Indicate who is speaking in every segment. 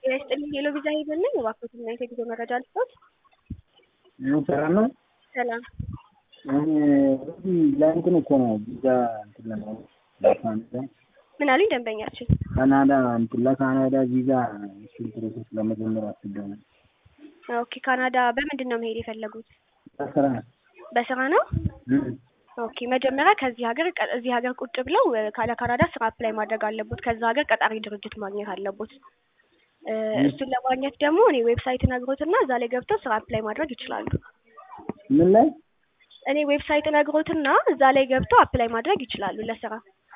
Speaker 1: ጤና ይስጥልኝ ሄሎ ቪዛ ሄቨን ነኝ። እባክዎትና የጉዞ መረጃ ልስጥዎት?
Speaker 2: ሰላም ነው።
Speaker 1: ሰላም
Speaker 2: እዚህ ለእንትን እኮ ነው ቪዛ እንትን ለማለት ለካናዳ
Speaker 1: ምን አሉኝ ደንበኛችን?
Speaker 2: ካናዳ እንትን ለካናዳ ቪዛ እሱን ፕሮሰስ ለመጀመር አስቤው ነው።
Speaker 1: ኦኬ ካናዳ በምንድን ነው መሄድ የፈለጉት?
Speaker 2: በስራ
Speaker 1: በስራ ነው?
Speaker 2: እም፣
Speaker 1: ኦኬ መጀመሪያ ከዚህ ሀገር ቀ- እዚህ ሀገር ቁጭ ብለው እ፣ ካለ ካናዳ ስራ አፕላይ ማድረግ አለቦት። ከዛ ሀገር ቀጣሪ ድርጅት ማግኘት አለቦት። እ፣ እሱን ለማግኘት ደግሞ እኔ ዌብሳይት ነግሮትና እዛ ላይ ገብተው ስራ አፕላይ ማድረግ ይችላሉ።
Speaker 2: ምን ላይ
Speaker 1: እኔ ዌብሳይት ነግሮትና እዛ ላይ ገብተው አፕላይ ማድረግ ይችላሉ ለስራ።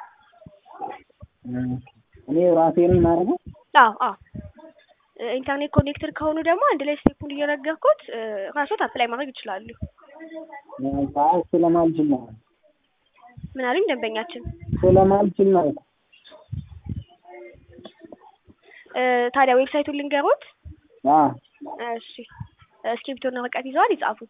Speaker 2: እም፣ እኔ ራሴ ነኝ ማድረገው።
Speaker 1: አዎ አዎ እ፣ ኢንተርኔት ኮኔክትድ ከሆኑ ደግሞ አንድ ላይ ስቴፑን እየነገርኩት እ፣ ራስዎት አፕላይ ማድረግ ይችላሉ።
Speaker 2: አይ ስለማልችል ነው
Speaker 1: ምን አሉኝ ደንበኛችን?
Speaker 2: ስለማልችል ነው።
Speaker 1: እ፣ ታዲያ ዌብሳይቱን ልንገሮት?
Speaker 2: አ
Speaker 1: እሺ እስክሪብቶና ወረቀት ይዘዋል? ይጻፉት።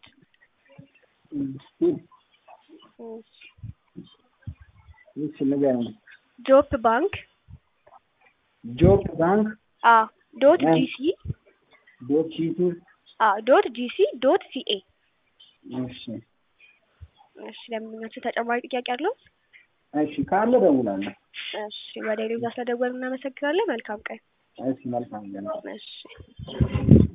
Speaker 2: እሺ ንገረኝ።
Speaker 1: ጆፕ ባንክ
Speaker 2: ጆብ ባንክ
Speaker 1: አ ዶት
Speaker 2: እ።
Speaker 1: ጂሲ
Speaker 2: ዶት ሺቱ
Speaker 1: አ ዶት ጂሲ ዶት ሲኤ።
Speaker 2: እሺ
Speaker 1: እሺ ለምኛችሁ ተጨማሪ ጥያቄ አለው?
Speaker 2: እሺ ካለ እደውላለሁ።
Speaker 1: እሺ ወደ ሌላ ስለደወሉ እናመሰግናለን። መልካም ቀን።
Speaker 2: እሺ መልካም ገና
Speaker 1: እሺ